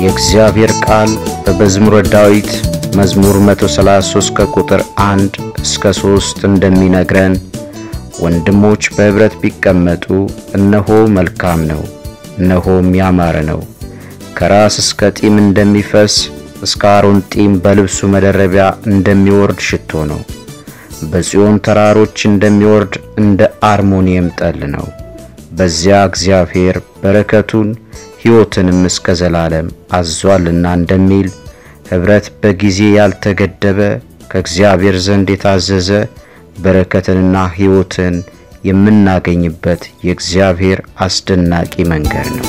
የእግዚአብሔር ቃል በመዝሙረ ዳዊት መዝሙር 133 ከቁጥር 1 እስከ 3 እንደሚነግረን ወንድሞች በኅብረት ቢቀመጡ እነሆ መልካም ነው፣ እነሆም ያማረ ነው። ከራስ እስከ ጢም እንደሚፈስ እስከ አሮን ጢም በልብሱ መደረቢያ እንደሚወርድ ሽቶ ነው። በጽዮን ተራሮች እንደሚወርድ እንደ አርሞኒየም ጠል ነው። በዚያ እግዚአብሔር በረከቱን ሕይወትንም እስከ ዘላለም አዟልና እንደሚል ኅብረት በጊዜ ያልተገደበ ከእግዚአብሔር ዘንድ የታዘዘ በረከትንና ሕይወትን የምናገኝበት የእግዚአብሔር አስደናቂ መንገድ ነው።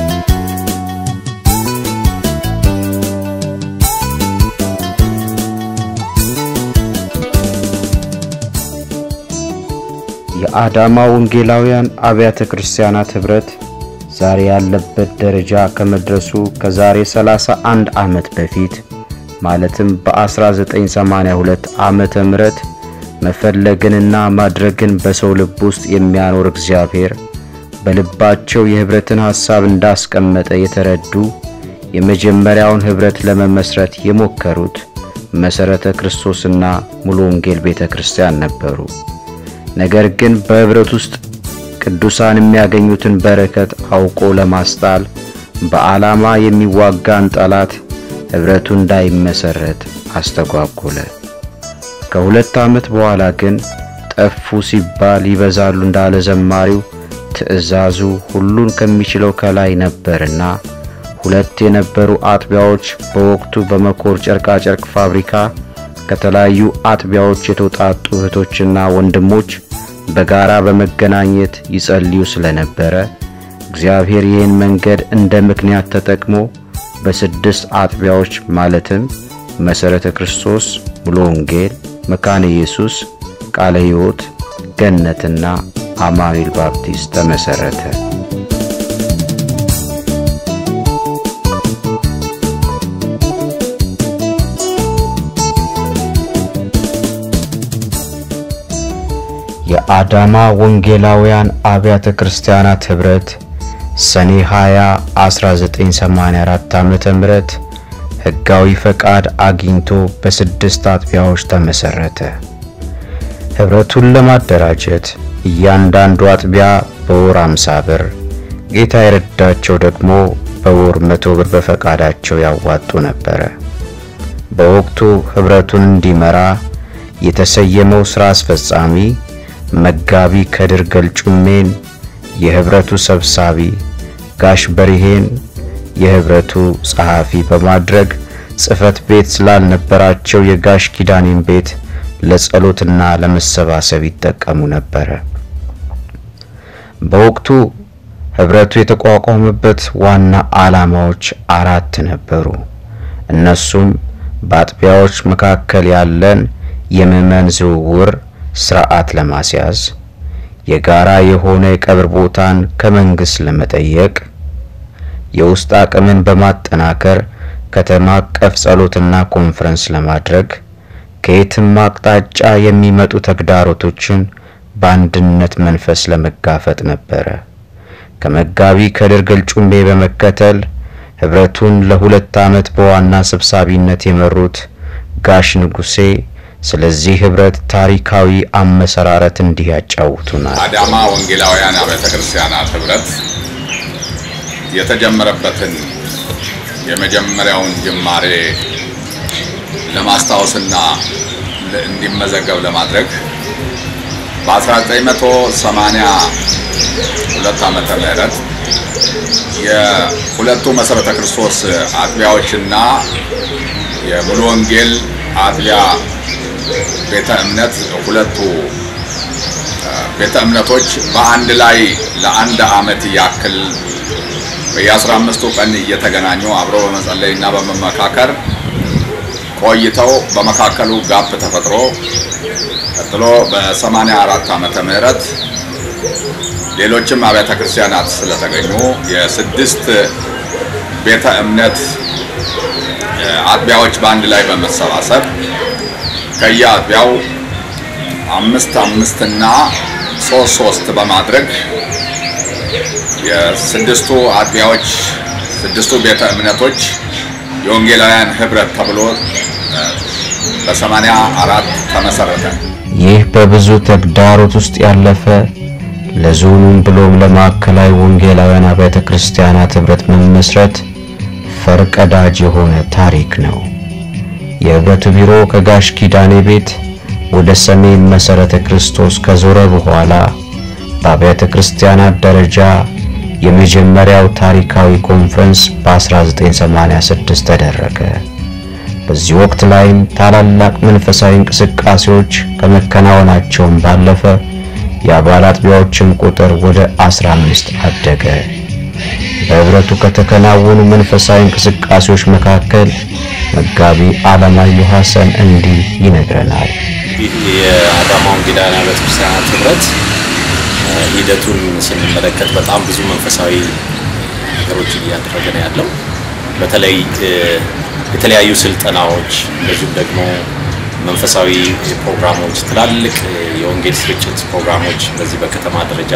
የአዳማ ወንጌላውያን አብያተ ክርስቲያናት ኅብረት ዛሬ ያለበት ደረጃ ከመድረሱ ከዛሬ 31 ዓመት በፊት ማለትም በ1982 ዓመተ ምህረት መፈለግንና ማድረግን በሰው ልብ ውስጥ የሚያኖር እግዚአብሔር በልባቸው የኅብረትን ሐሳብ እንዳስቀመጠ የተረዱ የመጀመሪያውን ኅብረት ለመመስረት የሞከሩት መሠረተ ክርስቶስና ሙሉ ወንጌል ቤተ ክርስቲያን ነበሩ። ነገር ግን በኅብረት ውስጥ ቅዱሳን የሚያገኙትን በረከት አውቆ ለማስጣል በዓላማ የሚዋጋን ጠላት ኅብረቱ እንዳይመሰረት አስተጓጎለ። ከሁለት ዓመት በኋላ ግን ጠፉ ሲባል ይበዛሉ እንዳለ ዘማሪው ትእዛዙ ሁሉን ከሚችለው ከላይ ነበርና ሁለት የነበሩ አጥቢያዎች በወቅቱ በመኮር ጨርቃጨርቅ ፋብሪካ ከተለያዩ አጥቢያዎች የተውጣጡ እህቶችና ወንድሞች በጋራ በመገናኘት ይጸልዩ ስለነበረ እግዚአብሔር ይህን መንገድ እንደ ምክንያት ተጠቅሞ በስድስት አጥቢያዎች ማለትም መሠረተ ክርስቶስ፣ ሙሉ ወንጌል፣ መካነ ኢየሱስ፣ ቃለ ሕይወት፣ ገነትና አማኑኤል ባፕቲስት ተመሠረተ። የአዳማ ወንጌላውያን አብያተ ክርስቲያናት ኅብረት ሰኔ 20 1984 ዓመተ ምህረት ሕጋዊ ፈቃድ አግኝቶ በስድስት አጥቢያዎች ተመሠረተ። ኅብረቱን ለማደራጀት እያንዳንዱ አጥቢያ በወር 50 ብር፣ ጌታ የረዳቸው ደግሞ በወር መቶ ብር በፈቃዳቸው ያዋጡ ነበረ። በወቅቱ ኅብረቱን እንዲመራ የተሰየመው ሥራ አስፈጻሚ መጋቢ ከድር ገልጩሜን የኅብረቱ ሰብሳቢ፣ ጋሽ በሪሄን የኅብረቱ ጸሐፊ በማድረግ ጽሕፈት ቤት ስላልነበራቸው የጋሽ ኪዳኔን ቤት ለጸሎትና ለመሰባሰብ ይጠቀሙ ነበረ። በወቅቱ ኅብረቱ የተቋቋመበት ዋና ዓላማዎች አራት ነበሩ። እነሱም በአጥቢያዎች መካከል ያለን የምዕመን ዝውውር ስርዓት ለማስያዝ፣ የጋራ የሆነ የቀብር ቦታን ከመንግስት ለመጠየቅ፣ የውስጥ አቅምን በማጠናከር ከተማ አቀፍ ጸሎትና ኮንፈረንስ ለማድረግ፣ ከየትም አቅጣጫ የሚመጡ ተግዳሮቶችን በአንድነት መንፈስ ለመጋፈጥ ነበረ። ከመጋቢ ከድር ገልጩሜ በመከተል ኅብረቱን ለሁለት ዓመት በዋና ሰብሳቢነት የመሩት ጋሽ ንጉሴ ስለዚህ ኅብረት ታሪካዊ አመሰራረት እንዲህ ያጫውቱናል። አዳማ ወንጌላውያን አብያተ ክርስቲያናት ኅብረት የተጀመረበትን የመጀመሪያውን ጅማሬ ለማስታወስና እንዲመዘገብ ለማድረግ በ1982 ዓመተ ምህረት የሁለቱ መሠረተ ክርስቶስ አጥቢያዎችና የሙሉ ወንጌል አጥቢያ ቤተ እምነት ሁለቱ ቤተ እምነቶች በአንድ ላይ ለአንድ ዓመት ያክል በየአስራ አምስቱ ቀን እየተገናኙ አብሮ በመጸለይና በመመካከር ቆይተው በመካከሉ ጋፕ ተፈጥሮ ቀጥሎ በሰማንያ አራት ዓመተ ምህረት ሌሎችም አብያተ ክርስቲያናት ስለተገኙ የስድስት ቤተ እምነት አጥቢያዎች በአንድ ላይ በመሰባሰብ ከየአጥቢያው አምስት አምስት እና ሶስት ሶስት በማድረግ የስድስቱ አጥቢያዎች ስድስቱ ቤተ እምነቶች የወንጌላውያን ህብረት ተብሎ በሰማንያ አራት ተመሰረተ። ይህ በብዙ ተግዳሮት ውስጥ ያለፈ ለዞኑም ብሎም ለማዕከላዊ ወንጌላውያን አብያተ ክርስቲያናት ህብረት መመስረት ፈርቀዳጅ የሆነ ታሪክ ነው። የህብረቱ ቢሮ ከጋሽ ኪዳኔ ቤት ወደ ሰሜን መሰረተ ክርስቶስ ከዞረ በኋላ በአብያተ ክርስቲያናት ደረጃ የመጀመሪያው ታሪካዊ ኮንፈረንስ በ1986 ተደረገ። በዚህ ወቅት ላይም ታላላቅ መንፈሳዊ እንቅስቃሴዎች ከመከናወናቸውም ባለፈ የአባል አጥቢያዎችም ቁጥር ወደ 15 አደገ። በህብረቱ ከተከናወኑ መንፈሳዊ እንቅስቃሴዎች መካከል መጋቢ አለማየሁ ሐሰን እንዲህ ይነግረናል። ይህ የአዳማ ወንጌላውያን አብያተ ክርስቲያናት ህብረት ሂደቱን ስንመለከት በጣም ብዙ መንፈሳዊ ነገሮችን እያደረገ ነው ያለው። በተለይ የተለያዩ ስልጠናዎች እንደዚሁም ደግሞ መንፈሳዊ ፕሮግራሞች፣ ትላልቅ የወንጌል ስርጭት ፕሮግራሞች በዚህ በከተማ ደረጃ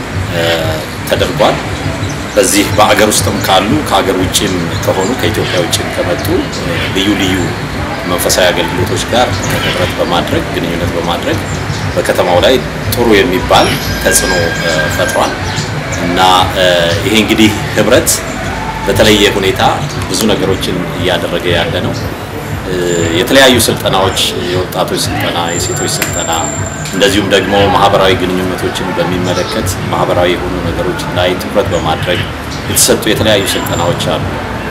ተደርጓል። በዚህ በአገር ውስጥም ካሉ ከሀገር ውጭም ከሆኑ ከኢትዮጵያ ውጭም ከመጡ ልዩ ልዩ መንፈሳዊ አገልግሎቶች ጋር ህብረት በማድረግ ግንኙነት በማድረግ በከተማው ላይ ጥሩ የሚባል ተጽዕኖ ፈጥሯል እና ይሄ እንግዲህ ህብረት በተለየ ሁኔታ ብዙ ነገሮችን እያደረገ ያለ ነው። የተለያዩ ስልጠናዎች፣ የወጣቶች ስልጠና፣ የሴቶች ስልጠና እንደዚሁም ደግሞ ማህበራዊ ግንኙነቶችን በሚመለከት ማህበራዊ የሆኑ ነገሮች ላይ ትኩረት በማድረግ የተሰጡ የተለያዩ ስልጠናዎች አሉ።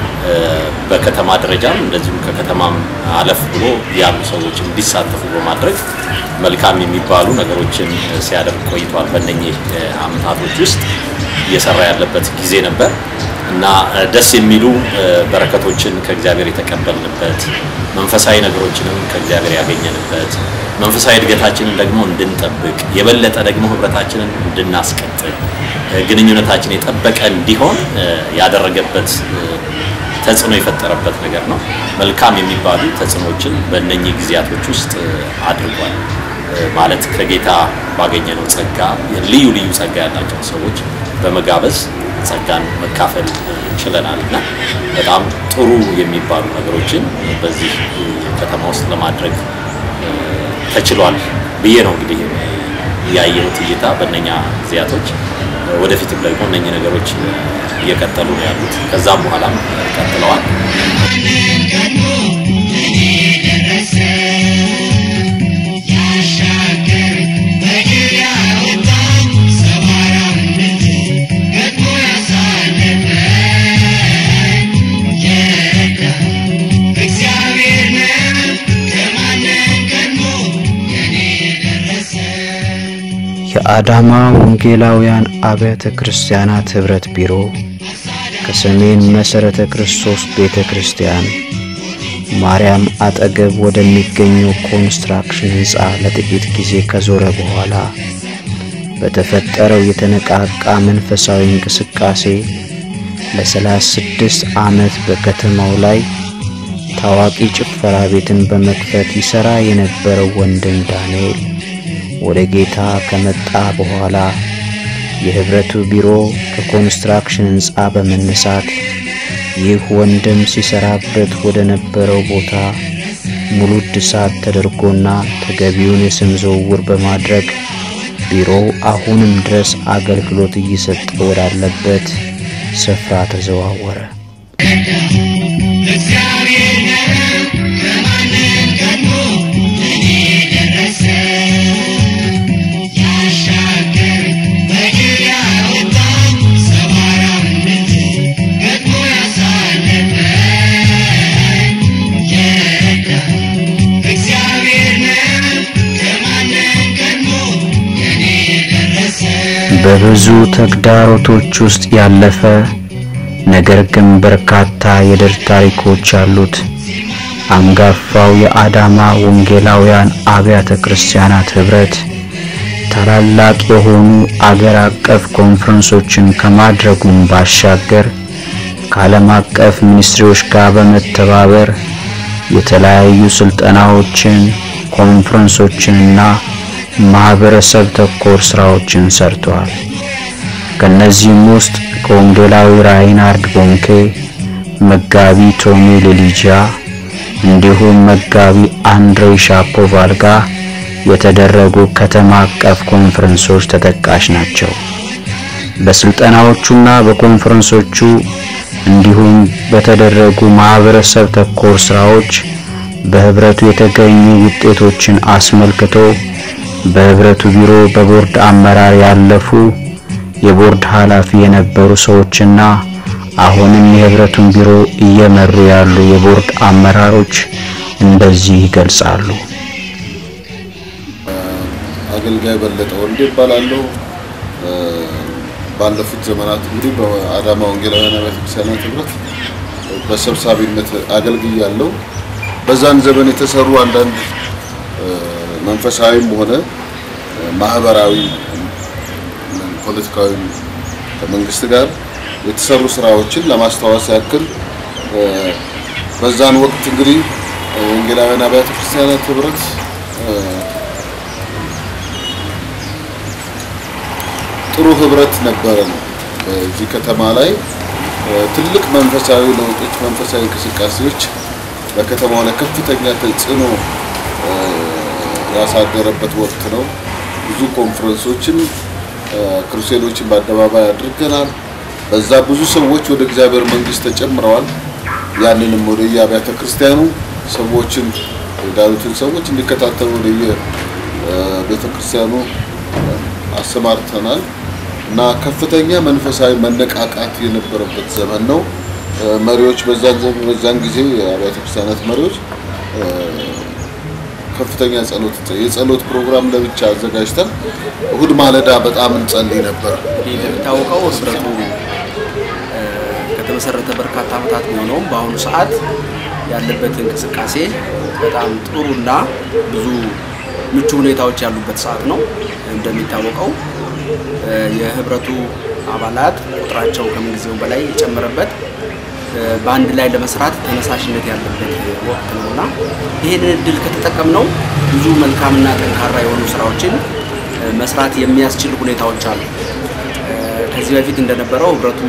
በከተማ ደረጃም እንደዚሁም ከከተማም አለፍ ብሎ ያሉ ሰዎች እንዲሳተፉ በማድረግ መልካም የሚባሉ ነገሮችን ሲያደርግ ቆይቷል። በእነኚህ አመታቶች ውስጥ እየሰራ ያለበት ጊዜ ነበር እና ደስ የሚሉ በረከቶችን ከእግዚአብሔር የተቀበልንበት መንፈሳዊ ነገሮችንም ከእግዚአብሔር ያገኘንበት መንፈሳዊ እድገታችንን ደግሞ እንድንጠብቅ የበለጠ ደግሞ ህብረታችንን እንድናስቀጥል ግንኙነታችን የጠበቀ እንዲሆን ያደረገበት ተጽዕኖ የፈጠረበት ነገር ነው። መልካም የሚባሉ ተጽዕኖችን በእነኚህ ጊዜያቶች ውስጥ አድርጓል። ማለት ከጌታ ባገኘነው ጸጋ ልዩ ልዩ ጸጋ ያላቸውን ሰዎች በመጋበዝ ጸጋን መካፈል ችለናል እና በጣም ጥሩ የሚባሉ ነገሮችን በዚህ ከተማ ውስጥ ለማድረግ ተችሏል ብዬ ነው እንግዲህ ያየሁት እይታ በእነኛ ጊዜያቶች። ወደፊትም ደግሞ እነኚህ ነገሮች እየቀጠሉ ነው ያሉት። ከዛም በኋላም ቀጥለዋል። የአዳማ ወንጌላውያን አብያተ ክርስቲያናት ህብረት ቢሮ ከሰሜን መሠረተ ክርስቶስ ቤተ ክርስቲያን ማርያም አጠገብ ወደሚገኘው ኮንስትራክሽን ሕንፃ ለጥቂት ጊዜ ከዞረ በኋላ በተፈጠረው የተነቃቃ መንፈሳዊ እንቅስቃሴ ለሰላሳ ስድስት ዓመት በከተማው ላይ ታዋቂ ጭፈራ ቤትን በመክፈት ይሠራ የነበረው ወንድም ዳንኤል ወደ ጌታ ከመጣ በኋላ የህብረቱ ቢሮ ከኮንስትራክሽን ሕንፃ በመነሳት ይህ ወንድም ሲሰራበት ወደ ነበረው ቦታ ሙሉ እድሳት ተደርጎና ተገቢውን የስም ዝውውር በማድረግ ቢሮው አሁንም ድረስ አገልግሎት እየሰጠ ወዳለበት ስፍራ ተዘዋወረ። በብዙ ተግዳሮቶች ውስጥ ያለፈ ነገር ግን በርካታ የድል ታሪኮች ያሉት አንጋፋው የአዳማ ወንጌላውያን አብያተ ክርስቲያናት ህብረት ታላላቅ የሆኑ አገር አቀፍ ኮንፈረንሶችን ከማድረጉም ባሻገር ከዓለም አቀፍ ሚኒስትሪዎች ጋር በመተባበር የተለያዩ ስልጠናዎችን፣ ኮንፈረንሶችንና ማህበረሰብ ተኮር ስራዎችን ሰርተዋል። ከነዚህም ውስጥ ከወንጌላዊ ራይናርድ ቦንኬ፣ መጋቢ ቶሚ ሌሊጃ እንዲሁም መጋቢ አንድሬ ሻፖቫል ጋር የተደረጉ ከተማ አቀፍ ኮንፈረንሶች ተጠቃሽ ናቸው። በስልጠናዎቹና በኮንፈረንሶቹ እንዲሁም በተደረጉ ማህበረሰብ ተኮር ስራዎች በህብረቱ የተገኙ ውጤቶችን አስመልክቶ በህብረቱ ቢሮ በቦርድ አመራር ያለፉ የቦርድ ኃላፊ የነበሩ ሰዎችና አሁንም የህብረቱን ቢሮ እየመሩ ያሉ የቦርድ አመራሮች እንደዚህ ይገልጻሉ። አገልጋይ በለጠ ወልዴ ይባላለሁ። ባለፉት ዘመናት እንግዲህ በአዳማ ወንጌላውያን አብያተ ክርስቲያናት ህብረት በሰብሳቢነት አገልግያለሁ። በዛን ዘመን የተሰሩ አንዳንድ መንፈሳዊም ሆነ ማህበራዊ፣ ፖለቲካዊ ከመንግስት ጋር የተሰሩ ስራዎችን ለማስታወስ ያክል በዛን ወቅት እንግዲህ ወንጌላውያን አብያተ ክርስቲያናት ህብረት ጥሩ ህብረት ነበረ ነው። በዚህ ከተማ ላይ ትልቅ መንፈሳዊ ለውጦች፣ መንፈሳዊ እንቅስቃሴዎች በከተማው ላይ ከፍተኛ ተጽዕኖ ያሳደረበት ወቅት ነው። ብዙ ኮንፈረንሶችን፣ ክሩሴዶችን በአደባባይ አድርገናል። በዛ ብዙ ሰዎች ወደ እግዚአብሔር መንግስት ተጨምረዋል። ያንንም ወደ የአብያተ ክርስቲያኑ ሰዎችን የዳሉትን ሰዎች እንዲከታተሉ ወደ የቤተ ክርስቲያኑ አሰማርተናል እና ከፍተኛ መንፈሳዊ መነቃቃት የነበረበት ዘመን ነው። መሪዎች በዛን ዘመን በዛን ጊዜ የአብያተ ክርስቲያናት መሪዎች ከፍተኛ ጸሎት የጸሎት ፕሮግራም ለብቻ አዘጋጅተን እሁድ ማለዳ በጣም እንጸልይ ነበር። እንግዲህ እንደሚታወቀው ህብረቱ ከተመሰረተ በርካታ ዓመታት ቢሆነውም በአሁኑ ሰዓት ያለበት እንቅስቃሴ በጣም ጥሩና ብዙ ምቹ ሁኔታዎች ያሉበት ሰዓት ነው። እንደሚታወቀው የህብረቱ አባላት ቁጥራቸው ከምንጊዜው በላይ የጨመረበት በአንድ ላይ ለመስራት ተነሳሽነት ያለበት ወቅት ነው እና ይህንን እድል ከተጠቀምነው ብዙ መልካምና ጠንካራ የሆኑ ስራዎችን መስራት የሚያስችል ሁኔታዎች አሉ። ከዚህ በፊት እንደነበረው ህብረቱ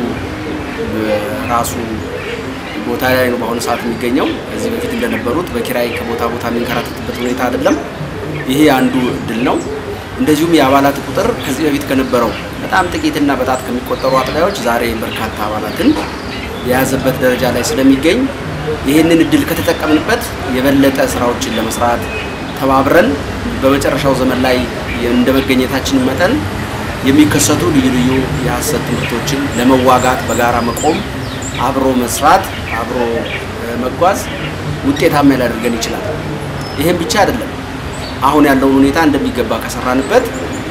ራሱ ቦታ ላይ ነው በአሁኑ ሰዓት የሚገኘው። ከዚህ በፊት እንደነበሩት በኪራይ ከቦታ ቦታ የሚንከራተትበት ሁኔታ አይደለም። ይሄ አንዱ እድል ነው። እንደዚሁም የአባላት ቁጥር ከዚህ በፊት ከነበረው በጣም ጥቂትና በጣት ከሚቆጠሩ አጥቢያዎች ዛሬ በርካታ አባላትን የያዘበት ደረጃ ላይ ስለሚገኝ ይህንን እድል ከተጠቀምንበት የበለጠ ስራዎችን ለመስራት ተባብረን በመጨረሻው ዘመን ላይ እንደ መገኘታችን መጠን የሚከሰቱ ልዩ ልዩ የሀሰት ትምህርቶችን ለመዋጋት በጋራ መቆም፣ አብሮ መስራት፣ አብሮ መጓዝ ውጤታማ ሊያደርገን ይችላል። ይህም ብቻ አይደለም። አሁን ያለውን ሁኔታ እንደሚገባ ከሰራንበት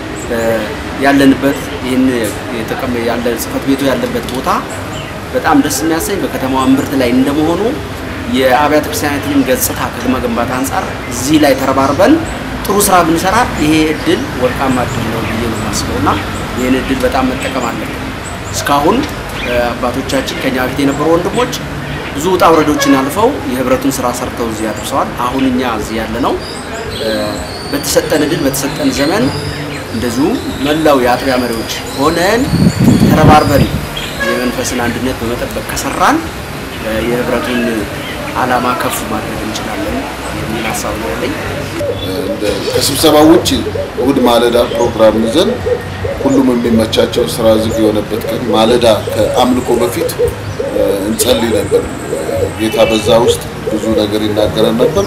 ያለንበት ይህን የተቀመ ያለ ጽህፈት ቤቱ ያለበት ቦታ በጣም ደስ የሚያሰኝ በከተማዋ እምብርት ላይ እንደመሆኑ የአብያተ ክርስቲያናትንም ገጽታ ከመገንባት አንጻር እዚህ ላይ ተረባርበን ጥሩ ስራ ብንሰራ ይሄ እድል ወርቃማ እድል ነው ብዬ ነው የማስበው እና ይህን እድል በጣም መጠቀም አለብን። እስካሁን አባቶቻችን ከኛ በፊት የነበሩ ወንድሞች ብዙ ውጣ ውረዶችን አልፈው የህብረቱን ስራ ሰርተው እዚህ አድርሰዋል። አሁን እኛ እዚህ ያለ ነው በተሰጠን እድል በተሰጠን ዘመን እንደዚሁም መላው የአጥቢያ መሪዎች ሆነን ተረባርበን የመንፈስን አንድነት በመጠበቅ ከሰራን የህብረቱን ዓላማ ከፍ ማድረግ እንችላለን የሚል ሀሳብ ነው ያለኝ። ከስብሰባ ውጭ እሁድ ማለዳ ፕሮግራም ይዘን ሁሉም የሚመቻቸው ስራ ዝግ የሆነበት ቀን ማለዳ ከአምልኮ በፊት እንጸልይ ነበር። ጌታ በዛ ውስጥ ብዙ ነገር ይናገረን ነበር።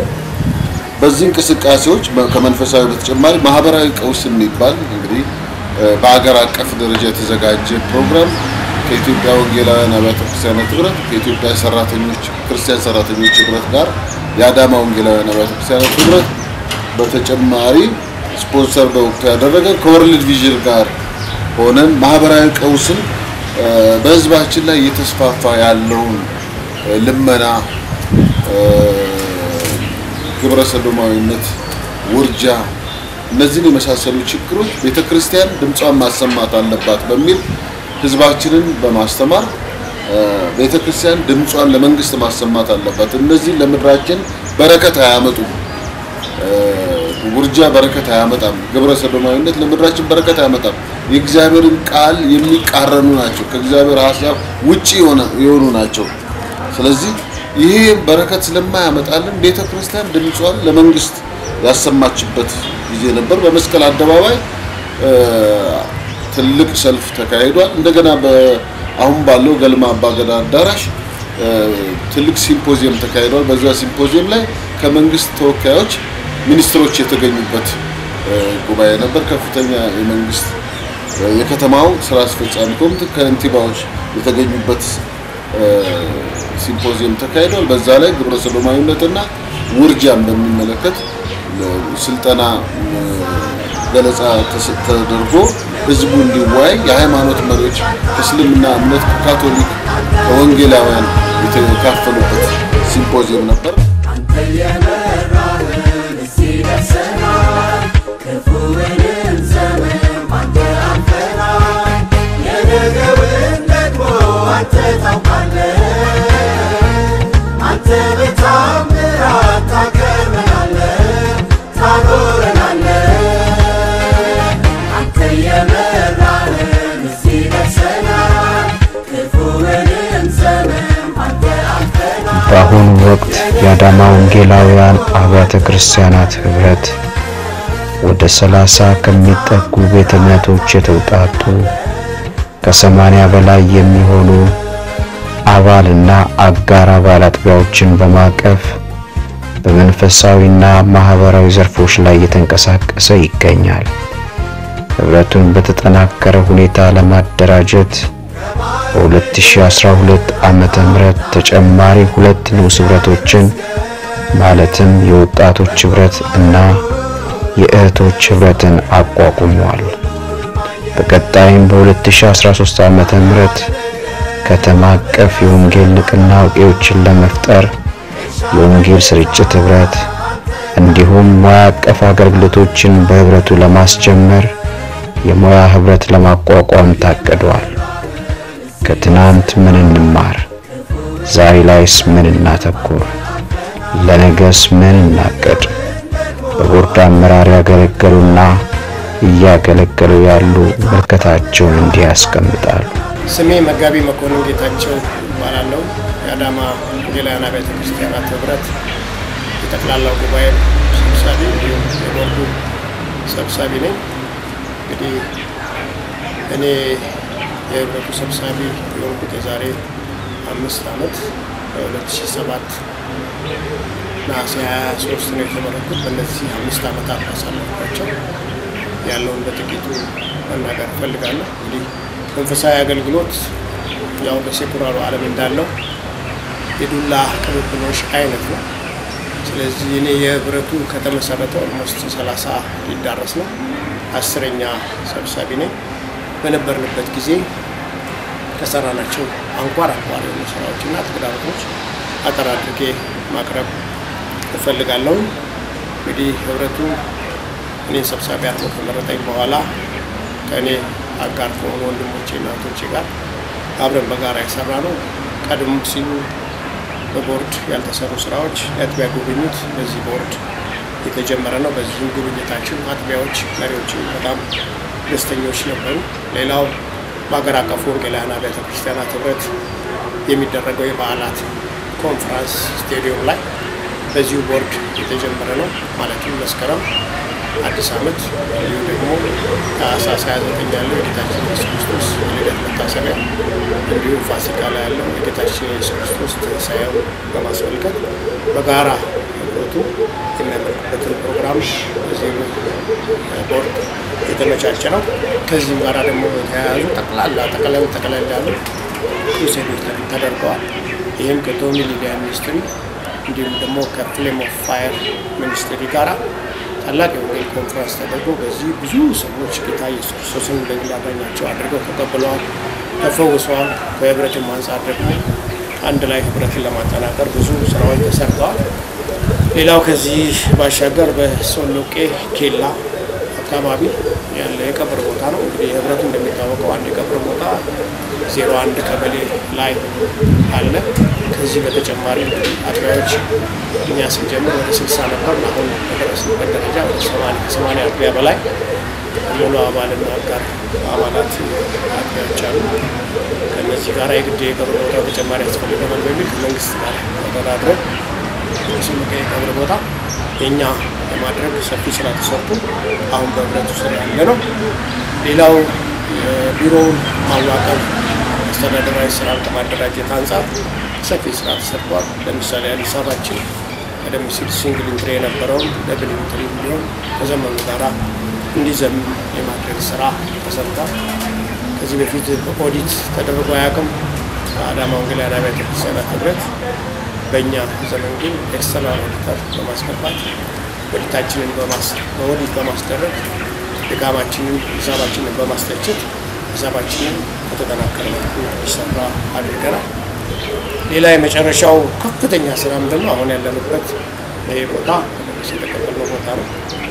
በዚህ እንቅስቃሴዎች ከመንፈሳዊ በተጨማሪ ማህበራዊ ቀውስ የሚባል እንግዲህ በአገር አቀፍ ደረጃ የተዘጋጀ ፕሮግራም ከኢትዮጵያ ወንጌላውያን አብያተ ክርስቲያናት ህብረት ከኢትዮጵያ ሰራተኞች ክርስቲያን ሰራተኞች ህብረት ጋር የአዳማ ወንጌላውያን አብያተ ክርስቲያናት ህብረት በተጨማሪ ስፖንሰር በወቅቱ ያደረገ ከወርልድ ቪዥን ጋር ሆነን ማህበራዊ ቀውስን በህዝባችን ላይ እየተስፋፋ ያለውን ልመና፣ ግብረ ሰዶማዊነት፣ ውርጃ እነዚህን የመሳሰሉ ችግሮች ቤተ ክርስቲያን ድምጿን ማሰማት አለባት በሚል ህዝባችንን በማስተማር ቤተ ክርስቲያን ድምጿን ለመንግስት ማሰማት አለባት። እነዚህ ለምድራችን በረከት አያመጡም፣ ውርጃ በረከት አያመጣም። ግብረ ሰዶማዊነት ለምድራችን በረከት አያመጣም። የእግዚአብሔርን ቃል የሚቃረኑ ናቸው። ከእግዚአብሔር ሀሳብ ውጪ የሆኑ ናቸው። ስለዚህ ይሄ በረከት ስለማያመጣልን ቤተ ክርስቲያን ድምጿን ለመንግስት ያሰማችበት ጊዜ ነበር። በመስቀል አደባባይ ትልቅ ሰልፍ ተካሂዷል። እንደገና አሁን ባለው ገልማ አባገዳ አዳራሽ ትልቅ ሲምፖዚየም ተካሂዷል። በዛ ሲምፖዚየም ላይ ከመንግስት ተወካዮች ሚኒስትሮች የተገኙበት ጉባኤ ነበር። ከፍተኛ የመንግስት የከተማው ስራ አስፈጻሚ ኮሚቴ ከንቲባዎች የተገኙበት ሲምፖዚየም ተካሂዷል። በዛ ላይ ግብረ ሰዶማዊነትና ውርጃን በሚመለከት ስልጠና ገለጻ ተደርጎ ህዝቡ እንዲወያይ የሃይማኖት መሪዎች ከእስልምና እምነት፣ ከካቶሊክ፣ ከወንጌላውያን የተካፈሉበት ሲምፖዚየም ነበር። አንተ በታምራት ታከብረናለህ፣ ታኖረናለህ። አንተ የመራህን እዚህ ደርሰናል፣ ክፉውንም ዘመን አንተ አልፈናል። በአሁኑ ወቅት የአዳማ ወንጌላውያን አብያተ ክርስቲያናት ህብረት ወደ ሰላሳ ከሚጠጉ ቤተ እምነቶች የተውጣጡ ከሰማንያ በላይ የሚሆኑ አባልና አጋር አባል አጥቢያዎችን በማቀፍ በመንፈሳዊና ማህበራዊ ዘርፎች ላይ እየተንቀሳቀሰ ይገኛል። ህብረቱን በተጠናከረ ሁኔታ ለማደራጀት በ2012 ዓመተ ምህረት ተጨማሪ ሁለት ንዑስ ህብረቶችን ማለትም የወጣቶች ህብረት እና የእህቶች ህብረትን አቋቁሟል። በቀጣይም በ2013 ዓመተ ምህረት ከተማ አቀፍ የወንጌል ንቅናቄዎችን ለመፍጠር የወንጌል ስርጭት ህብረት እንዲሁም ሙያ አቀፍ አገልግሎቶችን በህብረቱ ለማስጀመር የሙያ ህብረት ለማቋቋም ታቅዷል። ከትናንት ምን እንማር? ዛሬ ላይስ ምን እናተኩር? ለነገስ ምን እናቅድ? በቦርድ አመራር ያገለገሉና እያገለገሉ ያሉ ምልከታቸውን እንዲህ ያስቀምጣሉ። ስሜ መጋቢ መኮንን ጌታቸው ይባላለሁ። የአዳማ ወንጌላውያን አብያተ ክርስቲያናት ህብረት የጠቅላላው ጉባኤ ሰብሳቢ እንዲሁም የቦርዱ ሰብሳቢ ነኝ። እንግዲህ እኔ የህብረቱ ሰብሳቢ የሆንኩት የዛሬ አምስት ዓመት በ2007 ነሐሴ 23 ነው የተመረኩት። በእነዚህ አምስት ዓመታት አሳለፍኳቸው ያለውን በጥቂቱ መናገር እፈልጋለሁ። እንግዲህ መንፈሳዊ አገልግሎት ያው በሴኩላሩ ዓለም እንዳለው የዱላ ቅብብሎሽ አይነት ነው። ስለዚህ እኔ የህብረቱ ከተመሰረተ ኦልሞስት 30 ሊዳረስ ነው። አስረኛ ሰብሳቢ ነኝ። በነበርንበት ጊዜ ከሰራናቸው አንኳር አንኳር የሆኑ ስራዎችና ተግዳሮቶች አጠር አድርጌ ማቅረብ እፈልጋለሁ። እንግዲህ ህብረቱ እኔን ሰብሳቢ አድርጎ ከመረጠኝ በኋላ ከእኔ አጋር ከሆኑ ወንድሞቼ እና እህቶቼ ጋር አብረን በጋራ የሰራ ነው። ቀድሞ ሲሉ በቦርድ ያልተሰሩ ስራዎች የአጥቢያ ጉብኝት በዚህ ቦርድ የተጀመረ ነው። በዚህም ጉብኝታችን አጥቢያዎች መሪዎችን በጣም ደስተኞች ነበሩ። ሌላው በሀገር አቀፉ ወንጌላውያን አብያተ ክርስቲያናት ህብረት የሚደረገው የበዓላት ኮንፈረንስ ስቴዲየም ላይ በዚሁ ቦርድ የተጀመረ ነው። ማለትም መስከረም አዲስ ዓመት እንዲሁ ደግሞ ታህሳስ 29 ያለው የጌታችን ኢየሱስ ክርስቶስ የልደት መታሰቢያ እንዲሁም ፋሲካ ላይ ያለው የጌታችን ኢየሱስ ክርስቶስ ትንሣኤውን በማስመልከት በጋራ ህብረቱ የሚያመልክበትን ፕሮግራም በዚህ ቦርድ የተመቻቸ ነው። ከዚህም ጋር ደግሞ የተያያዙ ጠቅላላ ጠቅለል ጠቅለል ያሉ ክሩሴዶች ተደርገዋል። ይህም ከቶሚ ሚዲያ ሚኒስትሪ እንዲሁም ደግሞ ከፍሌም ኦፍ ፋየር ሚኒስትሪ ጋራ ታላቅ የወንጌል ኮንፈረንስ ተደርጎ በዚህ ብዙ ሰዎች ጌታ ኢየሱስ ክርስቶስን በግል አዳኛቸው አድርገው ተቀብለዋል፣ ተፈውሰዋል። ከህብረትም አንጻር ደግሞ አንድ ላይ ህብረትን ለማጠናከር ብዙ ስራዎች ተሰርተዋል። ሌላው ከዚህ ባሻገር በሶሎቄ ኬላ አቶ አካባቢ ያለ የቀብር ቦታ ነው። እንግዲህ ህብረቱ እንደሚታወቀው አንድ የቀብር ቦታ ዜሮ አንድ ቀበሌ ላይ አለ። ከዚህ በተጨማሪ አጥቢያዎች እኛ ስንጀምር ወደ ስልሳ ነበር። አሁን በደረስንበት ደረጃ ወደ ሰማንያ አጥቢያ በላይ ሙሉ አባልና አጋር አባላት አጥቢያዎች አሉ። ከእነዚህ ጋር የግድ የቀብር ቦታ ተጨማሪ ያስፈልገናል በሚል ከመንግስት ጋር ተደራድረን ስምቀ የቀብር ቦታ የእኛ ለማድረግ ሰፊ ስራ ተሰርቶ አሁን በህብረቱ ስር ያለ ነው። ሌላው የቢሮውን ማዋቀር አስተዳደራዊ ስራን ከማደራጀት አንጻር ሰፊ ስራ ተሰርቷል። ለምሳሌ አዲስ አበባችን ቀደም ሲል ሲንግል ኢንትሪ የነበረውን ደብል ኢንትሪ እንዲሆን ከዘመኑ ጋራ እንዲዘምን የማድረግ ስራ ተሰርቷል። ከዚህ በፊት በኦዲት ተደርጎ አያውቅም። በአዳማ ወንጌላውያን አብያተ ክርስቲያናት ህብረት በእኛ ዘመን ግን ኤክስተርናል ኦዲተር በማስገባት ኦዲታችንን በኦዲት በማስደረግ ድካማችንን ሂሳባችንን በማስተቸት ሂሳባችንን በተጠናከረ መልኩ እንዲሰራ አድርገናል። ሌላ የመጨረሻው ከፍተኛ ስራ ምንድን ነው? አሁን ያለንበት ይህ ቦታ የተቀበልነው ቦታ ነው።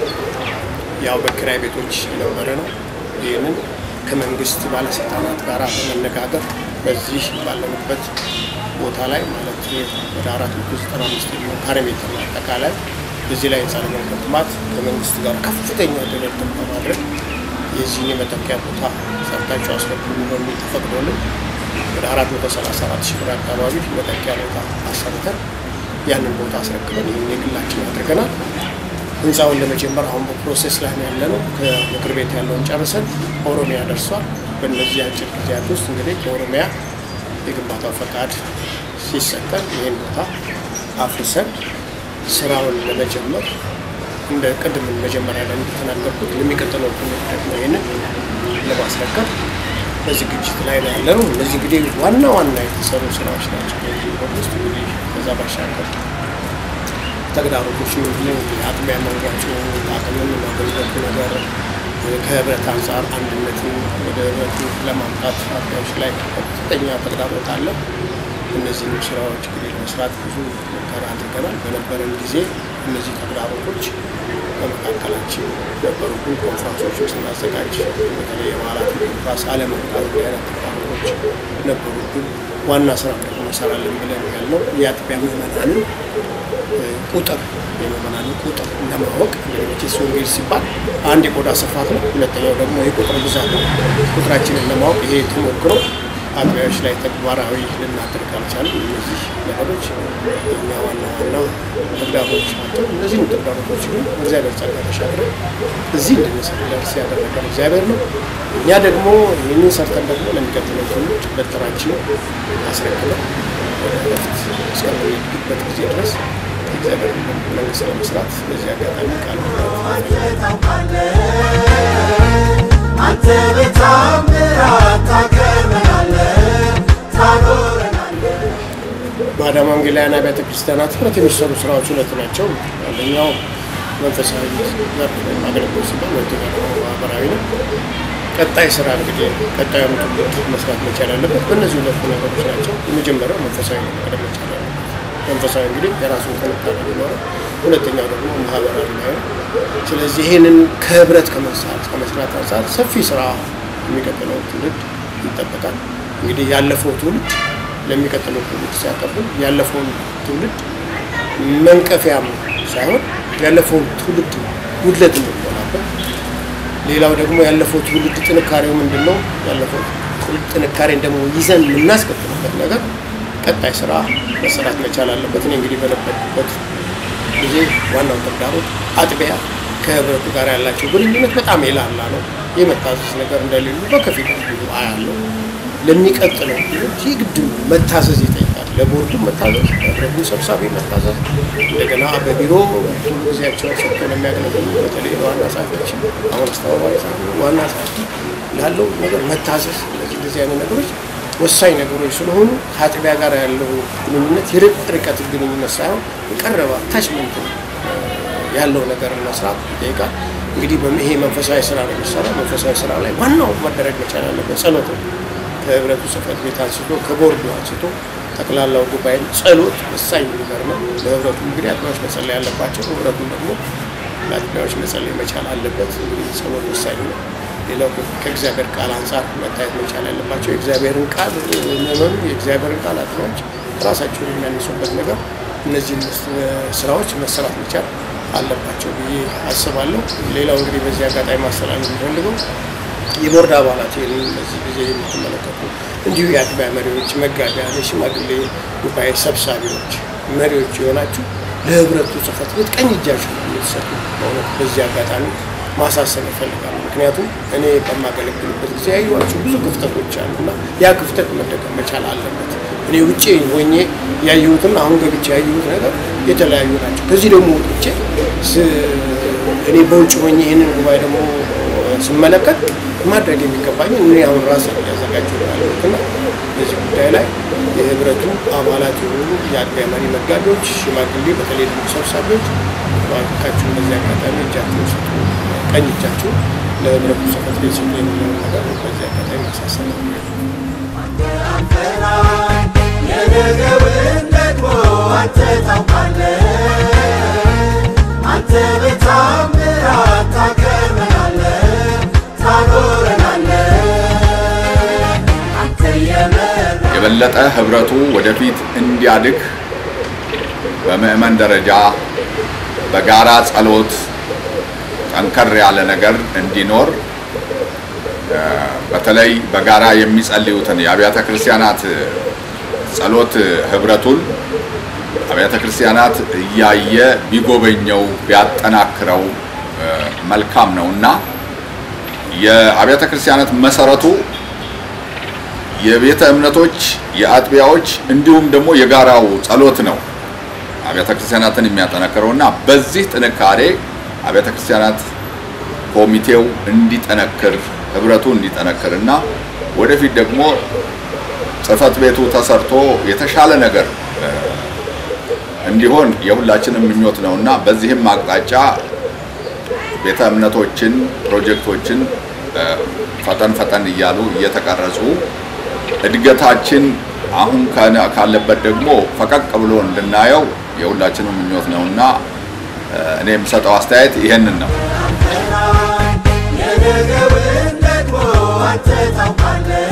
ያው በኪራይ ቤቶች የነበረ ነው። ይህንን ከመንግስት ባለስልጣናት ጋር በመነጋገር በዚህ ባለንበት ቦታ ላይ ማለት ወደ አራት መቶ ዘጠና አምስት የሚሆን ካሬ ሜትር ነው አጠቃላይ በዚህ ላይ ህንፃ ለመገንባት ከመንግስት ጋር ከፍተኛ ድርድር በማድረግ የዚህን የመተኪያ ቦታ ሰርታቸው አስረክቡ በሚል ተፈቅዶልን ወደ አራት መቶ ሰላሳ አራት ሺህ ብር አካባቢ መተኪያ ቦታ አሰርተን ያንን ቦታ አስረክበን ይህን የግላችን አድርገናል። ህንፃውን ለመጀመር አሁን በፕሮሴስ ላይ ነው ያለነው። ከምክር ቤት ያለውን ጨርሰን ኦሮሚያ ደርሷል። በእነዚህ አጭር ጊዜያት ውስጥ እንግዲህ ከኦሮሚያ የግንባታው ፈቃድ ሲሰጠን ይህን ቦታ አፍርሰን ስራውን ለመጀመር እንደ ቅድም መጀመሪያ ላይ እንደተናገርኩት ለሚቀጥለው ትውልድ ደግሞ ይህንን ለማስረከብ በዝግጅት ላይ ነው ያለነው። እነዚህ እንግዲህ ዋና ዋና የተሰሩ ስራዎች ናቸው። በዚህ ውስጥ እንግዲህ ከዛ ባሻገር ተግዳሮቶች ምንድነው? የአጥቢያ መዋጮ አቅምን ማገልገቱ ነገር ከህብረት አንጻር አንድነትን ወደ ህብረቱ ለማምጣት አጥቢያዎች ላይ ከፍተኛ ተግዳሮት አለ። እነዚህንም ስራዎች እንግዲህ ለመስራት ብዙ ሙከራ አድርገናል። በነበረን ጊዜ እነዚህ ተግዳሮቶች በመካከላችን ነበሩብን። ኮንፍራንሶችን ስናዘጋጅ በተለይ የበዓላት ኮንፍራንስ አለመምጣት አይነት ተግዳሮቶች ነበሩብን። ዋና ስራ ደግሞ እንሰራለን ብለን ያልነው የአጥቢያ ምዕመናንን ቁጥር የምዕመናንን ቁጥር ለማወቅ እንግዲህ ወንጌል ሲባል አንድ የቆዳ ስፋት ነው። ሁለተኛው ደግሞ የቁጥር ብዛት ነው። ቁጥራችንን ለማወቅ ይሄ ተሞክሮ አጥቢያዎች ላይ ተግባራዊ ልናደርግ አልቻለም። እነዚህ ነገሮች እኛ ዋና ዋና ተግዳሮቶች ናቸው። እነዚህም ተግዳሮቶች ግን እግዚአብሔር ጸጋ ተሻግረን እዚህ እንድንደርስ ያደረገን እግዚአብሔር ነው። እኛ ደግሞ ይህንን ሰርተን ደግሞ ለሚቀጥለው ትውልድ በትራችንን አስረክበን ወደ ረፍት እስከምንሄድበት ጊዜ ድረስ እግዚአብሔር መንግስት ለመስራት በዚህ አጋጣሚ ቃል አንተ በታምራት ታከብረናለህ፣ ታኖረናለህ። በአዳማ ወንጌላውያን አብያተ ክርስቲያናት ህብረት የሚሰሩ ስራዎች ሁለት ናቸው። አንደኛው መንፈሳዊ ዘርፍ ወይም አገልግሎት ሲባል፣ ሁለተኛው ደግሞ ማህበራዊ ነው። ቀጣይ ስራ እንግዲህ ቀጣዩ ትውልድ መስራት መቻል ያለበት በእነዚህ ሁለቱ ነገሮች ናቸው። የመጀመሪያው መንፈሳዊ ነው መቅደም መቻል ያለበት። መንፈሳዊ እንግዲህ የራሱን ጥንካሬ ሊኖረው፣ ሁለተኛው ደግሞ ማህበራዊ ላይ ነው። ስለዚህ ይህንን ከህብረት ከመስራት ከመስራት አንጻር ሰፊ ስራ የሚቀጥለው ትውልድ ይጠበቃል። እንግዲህ ያለፈው ትውልድ ለሚቀጥለው ትውልድ ሲያቀብል ያለፈውን ትውልድ መንቀፊያም ሳይሆን ያለፈውን ትውልድ ጉድለት እንሞላበት ሌላው ደግሞ ያለፈው ትውልድ ጥንካሬው ምንድን ነው? ያለፈው ትውልድ ጥንካሬን ደግሞ ይዘን የምናስቀጥልበት ነገር ቀጣይ ስራ መሰራት መቻል አለበት። እኔ እንግዲህ በነበርኩበት ጊዜ ዋናው ተግዳሮት አጥቢያ ከህብረቱ ጋር ያላቸው ግንኙነት በጣም የላላ ነው። የመታዘዝ ነገር እንደሌሉ በከፊል ብዙ አያለው። ለሚቀጥለው ትውልድ የግድ መታዘዝ ይጠይቃል። ለቦርዱ መታዘዝ፣ ለህብረቱ ሰብሳቢ መታዘዝ፣ እንደገና በቢሮ ሁሉ ጊዜያቸውን ሰጥቶ ለሚያገለግሉ በተለይ ዋና ጸሐፊያችን አሁን አስተባባሪ ጸሐፊ ዋና ጸሐፊ ላለው ነገር መታዘዝ፣ እነዚህ እንደዚህ አይነት ነገሮች ወሳኝ ነገሮች ስለሆኑ ከአጥቢያ ጋር ያለው ግንኙነት የርቀት ግንኙነት ሳይሆን የቀረበ አታችመንት ያለው ነገር መስራት ይጠይቃል። እንግዲህ ይሄ መንፈሳዊ ስራ ነው የሚሰራው። መንፈሳዊ ስራ ላይ ዋናው መደረግ መቻል ያለበት ጸሎት ነው። ከህብረቱ ጽሕፈት ቤት አንስቶ ከቦርዱ አንስቶ ጠቅላላው ጉባኤ ጸሎት ወሳኝ ነገር ነው። ለህብረቱ እንግዲህ አጥቢያዎች መጸለይ ያለባቸው ህብረቱን ደግሞ ለአጥቢያዎች መጸለይ መቻል አለበት። እንግዲህ ጸሎት ወሳኝ ነው። ሌላው ከእግዚአብሔር ቃል አንጻር መታየት መቻል ያለባቸው የእግዚአብሔርን ቃል መመኑ የእግዚአብሔርን ቃል አጥቢያዎች ራሳቸውን የሚያነሱበት ነገር እነዚህን ስራዎች መሰራት መቻል አለባቸው ብዬ አስባለሁ። ሌላው እንግዲህ በዚህ አጋጣሚ ማስተላለፍ የሚፈልገው የቦርድ አባላት ይህንን በዚህ ጊዜ የምትመለከቱ እንዲሁ የአጥቢያ መሪዎች፣ መጋቢያን፣ የሽማግሌ ጉባኤ ሰብሳቢዎች፣ መሪዎች የሆናችሁ ለህብረቱ ጽሕፈት ቤት ቀኝ እጃችሁ የምትሰጡ በእውነት በዚህ አጋጣሚ ማሳሰብ ይፈልጋሉ። ምክንያቱም እኔ በማገለግልበት ጊዜ ያዩዋቸው ብዙ ክፍተቶች አሉ እና ያ ክፍተት መደገም መቻል አለበት። እኔ ውጭ ሆኜ ያየሁትና አሁን ገብቼ ያየሁት ነገር የተለያዩ ናቸው። ከዚህ ደግሞ ወጥቼ እኔ በውጭ ሆኜ ይህንን ጉባኤ ደግሞ ስመለከት ማድረግ የሚገባኝ እኔ አሁን ራሴ ያዘጋጀው ያለሁት እና በዚህ ጉዳይ ላይ የህብረቱ አባላት የሆኑ የአጥቢያ መሪ መጋቢዎች፣ ሽማግሌ፣ በተለይ ደግሞ ሰብሳቢዎች ባካችሁን በዚህ አጋጣሚ እጃችሁን ስጡ፣ ቀኝ እጃችሁ ለህብረቱ ጽሕፈት ቤት ስጡ የሚለው ነገር በዚህ አጋጣሚ ማሳሰብ የነገውን ደግሞ አንተ ታውቃለህ። አንተ በታምራት ታከብረናለህ፣ ታኖረናለህ። አንተ የመራ የበለጠ ህብረቱ ወደፊት እንዲያድግ በምዕመን ደረጃ በጋራ ጸሎት ጠንከር ያለ ነገር እንዲኖር እ፣ በተለይ በጋራ የሚጸልዩትን የአብያተ ክርስቲያናት ጸሎት ህብረቱን አብያተ ክርስቲያናት እያየ ቢጎበኘው ቢያጠናክረው እ፣ መልካም ነው እና የአብያተ ክርስቲያናት መሰረቱ የቤተ እምነቶች የአጥቢያዎች እንዲሁም ደግሞ የጋራው ጸሎት ነው አብያተ ክርስቲያናትን የሚያጠነክረው እና በዚህ ጥንካሬ አብያተ ክርስቲያናት ኮሚቴው እንዲጠነክር ህብረቱ እንዲጠነክር እና ወደፊት ደግሞ ጽሕፈት ቤቱ ተሰርቶ የተሻለ ነገር እ፣ እንዲሆን የሁላችንም ምኞት ነው እና በዚህም አቅጣጫ ቤተ እምነቶችን ፕሮጀክቶችን እ፣ ፈጠን ፈጠን እያሉ እየተቀረጹ እድገታችን አሁን ካለ- ካለበት ደግሞ ፈቀቅ ብሎ እንድናየው የሁላችንም ምኞት ነው እና እ፣ እኔ የምሰጠው አስተያየት ይሄንን ነው። የነገውን ደግሞ አንተ ታውቃለህ።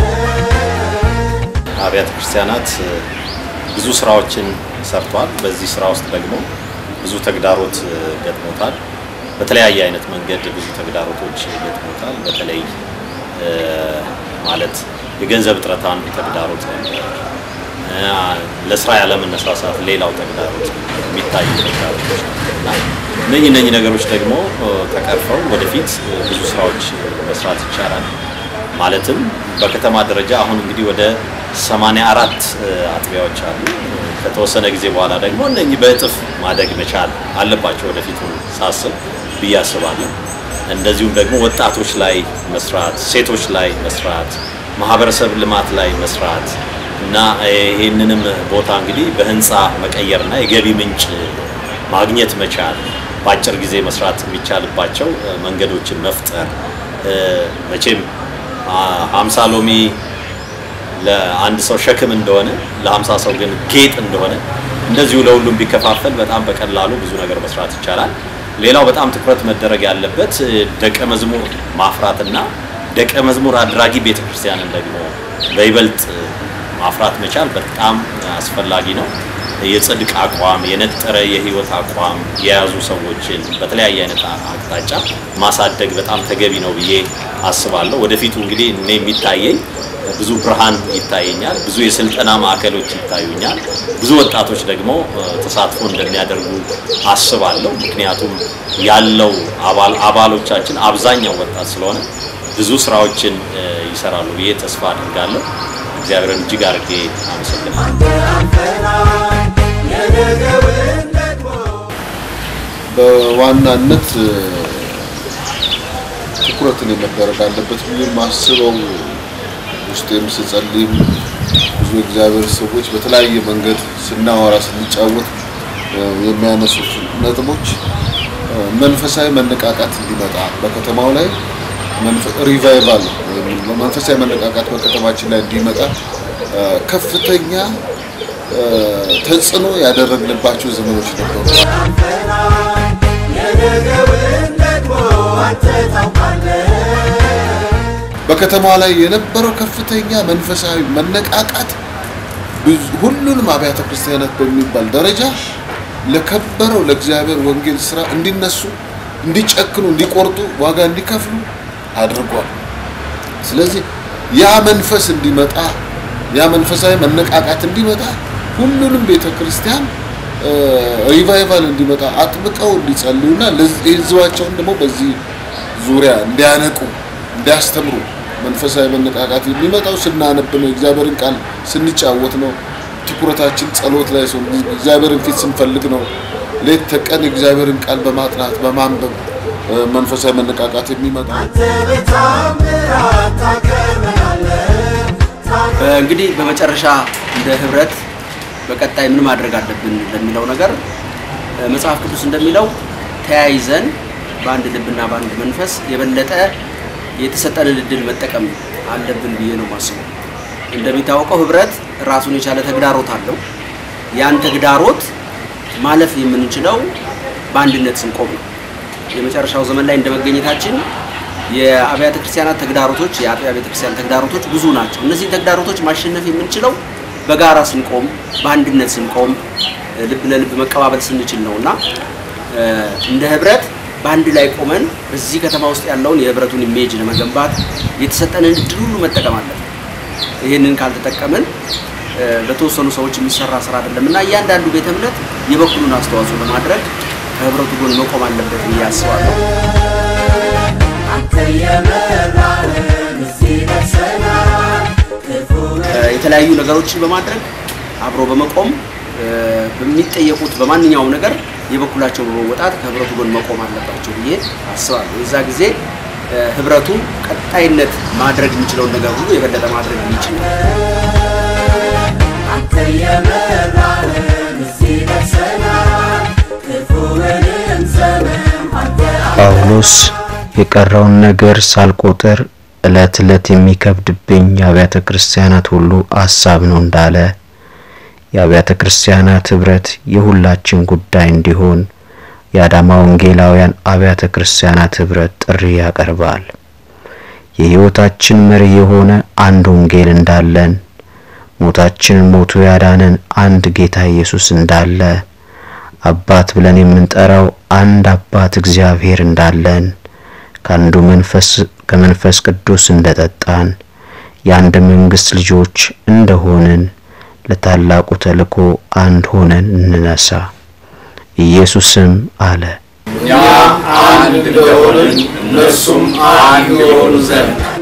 አብያተ ክርስቲያናት እ፣ ብዙ ስራዎችን ሰርቷል። በዚህ ስራ ውስጥ ደግሞ ብዙ ተግዳሮት እ፣ ገጥሞታል። በተለያየ አይነት መንገድ ብዙ ተግዳሮቶች ገጥሞታል። በተለይ እ፣ ማለት የገንዘብ እጥረት አንዱ ተግዳሮት ነበር። እ፣ ለስራ ያለመነሳሳት ሌላው ተግዳሮት የሚታዩ ተግዳሮቶች ናቸው እና እነኚህ እነኚህ ነገሮች ደግሞ እ፣ ተቀርፈው ወደፊት እ፣ ብዙ ስራዎች መስራት ይቻላል። ማለትም በከተማ ደረጃ አሁን እንግዲህ ወደ 84 እ፣ አጥቢያዎች አሉ። ከተወሰነ ጊዜ በኋላ ደግሞ እነኚህ በእጥፍ ማደግ መቻል አለባቸው ወደፊቱ ሳስብ ብዬ አስባለሁ። እንደዚሁም ደግሞ ወጣቶች ላይ መስራት፣ ሴቶች ላይ መስራት፣ ማህበረሰብ ልማት ላይ መስራት እና እ፣ ይህንንም ቦታ እንግዲህ በህንፃ መቀየርና የገቢ ምንጭ ማግኘት መቻል በአጭር ጊዜ መስራት የሚቻልባቸው እ፣ መንገዶችን መፍጠር እ፣ መቼም አ- ሀምሳ ሎሚ ለአንድ ሰው ሸክም እንደሆነ ለሀምሳ ሰው ግን ጌጥ እንደሆነ እንደዚሁ ለሁሉም ቢከፋፈል በጣም በቀላሉ ብዙ ነገር መስራት ይቻላል። ሌላው በጣም ትኩረት መደረግ ያለበት እ፣ ደቀ መዝሙር ማፍራትና ደቀ መዝሙር አድራጊ ቤተክርስቲያንን ደግሞ በይበልጥ እ፣ ማፍራት መቻል በጣም አስፈላጊ ነው። የጽድቅ አቋም፣ የነጠረ የህይወት አቋም የያዙ ሰዎችን በተለያየ አይነት አ- አቅጣጫ ማሳደግ በጣም ተገቢ ነው ብዬ አስባለሁ። ወደፊቱ እንግዲህ እኔ የሚታየኝ ብዙ ብርሃን ይታየኛል። ብዙ የስልጠና ማዕከሎች ይታዩኛል። ብዙ ወጣቶች ደግሞ እ፣ ተሳትፎ እንደሚያደርጉ አስባለሁ። ምክንያቱም ያለው አባል አባሎቻችን አብዛኛው ወጣት ስለሆነ ብዙ ስራዎችን እ፣ ይሰራሉ ብዬ ተስፋ አድርጋለሁ። እግዚአብሔርን እጅግ አድርጌ አመሰግናለሁ። የነገውን ደግሞ በዋናነት እ፣ ትኩረትን የመደረግ አለበት ብዬ የማስበው ውስጤም ስጸልይም ብዙ እግዚአብሔር ሰዎች በተለያየ መንገድ ስናወራ ስንጫወት እ፣ የሚያነሱት ነጥቦች እ፣ መንፈሳዊ መነቃቃት እንዲመጣ በከተማው ላይ መንፈ- ሪቫይቫል ወይም መንፈሳዊ መነቃቃት በከተማችን ላይ እንዲመጣ እ፣ ከፍተኛ እ፣ ተጽዕኖ ያደረግንባቸው ዘመኖች ነበሩ። የነ ነገውን ደግሞ አንተ ታውቃለህ። በከተማዋ ላይ የነበረው ከፍተኛ መንፈሳዊ መነቃቃት ብዙ- ሁሉንም አብያተ ክርስቲያናት በሚባል ደረጃ ለከበረው ለእግዚአብሔር ወንጌል ስራ እንዲነሱ፣ እንዲጨክኑ፣ እንዲቆርጡ፣ ዋጋ እንዲከፍሉ አድርጓል። ስለዚህ ያ መንፈስ እንዲመጣ ያ መንፈሳዊ መነቃቃት እንዲመጣ ሁሉንም ቤተ ክርስቲያን ሪቫይቫል እንዲመጣ አጥብቀው እንዲጸልዩና ለዚህ- ህዝባቸውን ደግሞ በዚህ ዙሪያ እንዲያነቁ እንዲያስተምሩ መንፈሳዊ መነቃቃት የሚመጣው ስናነብ ነው። እግዚአብሔርን ቃል ስንጫወት ነው። ትኩረታችን ጸሎት ላይ ሲሆን እግዚአብሔርን ፊት ስንፈልግ ነው። ሌት ተቀን እግዚአብሔርን ቃል በማጥናት በማንበብ እ፣ መንፈሳዊ መነቃቃት የሚመጣው አንተ በታምራት ታከብረናለህ። እንግዲህ በመጨረሻ እንደ ህብረት በቀጣይ ምን ማድረግ አለብን ለሚለው ነገር እ፣ መጽሐፍ ቅዱስ እንደሚለው ተያይዘን በአንድ ልብና በአንድ መንፈስ የበለጠ የተሰጠንን እድል መጠቀም አለብን ብዬ ነው የማስበው። እንደሚታወቀው ህብረት ራሱን የቻለ ተግዳሮት አለው። ያን ተግዳሮት ማለፍ የምንችለው በአንድነት ስንቆም ነው። የመጨረሻው ዘመን ላይ እንደመገኘታችን የአብያተ ክርስቲያናት ተግዳሮቶች የአጥቢያ ቤተ ክርስቲያን ተግዳሮቶች ብዙ ናቸው። እነዚህ ተግዳሮቶች ማሸነፍ የምንችለው በጋራ ስንቆም፣ በአንድነት ስንቆም፣ ልብ ለልብ መቀባበል ስንችል ነው እና እ፣ እንደ ህብረት በአንድ ላይ ቆመን በዚህ ከተማ ውስጥ ያለውን የህብረቱን ኢሜጅ ለመገንባት የተሰጠንን እድል ሁሉ መጠቀም አለብን። ይህንን ካልተጠቀምን እ፣ በተወሰኑ ሰዎች የሚሰራ ስራ አይደለም እና እያንዳንዱ ቤተ እምነት የበኩሉን አስተዋጽኦ ለማድረግ ከህብረቱ ጎን መቆም አለበት ብዬ አስባለሁ። አንተ የመራህን እዚህ ደርሰናል። ክፉን እ፣ የተለያዩ ነገሮችን በማድረግ አብሮ በመቆም እ፣ በሚጠየቁት በማንኛውም ነገር የበኩላቸው በመወጣት ከህብረቱ ጎን መቆም አለባቸው ብዬ አስባለሁ። የዛ ጊዜ እ፣ ህብረቱ ቀጣይነት ማድረግ የሚችለውን ነገር ሁሉ የበለጠ ማድረግ የሚችል ነው። አንተ የመራህን እዚህ ደርሰናል። ክፉውንም ዘመን አንተ ጳውሎስ የቀረውን ነገር ሳልቆጥር ዕለት ዕለት የሚከብድብኝ የአብያተ ክርስቲያናት ሁሉ አሳብ ነው እንዳለ የአብያተ ክርስቲያናት ህብረት የሁላችን ጉዳይ እንዲሆን የአዳማ ወንጌላውያን አብያተ ክርስቲያናት ህብረት ጥሪ ያቀርባል። የሕይወታችን መሪ የሆነ አንድ ወንጌል እንዳለን፣ ሞታችንን ሞቶ ያዳነን አንድ ጌታ ኢየሱስ እንዳለ፣ አባት ብለን የምንጠራው አንድ አባት እግዚአብሔር እንዳለን፣ ከአንዱ መንፈስ ከመንፈስ ቅዱስ እንደጠጣን፣ የአንድ መንግስት ልጆች እንደሆንን ለታላቁ ተልእኮ አንድ ሆነን እንነሳ። ኢየሱስም አለ እኛ አንድ እንደሆንን እነርሱም አንድ የሆኑ ዘንድ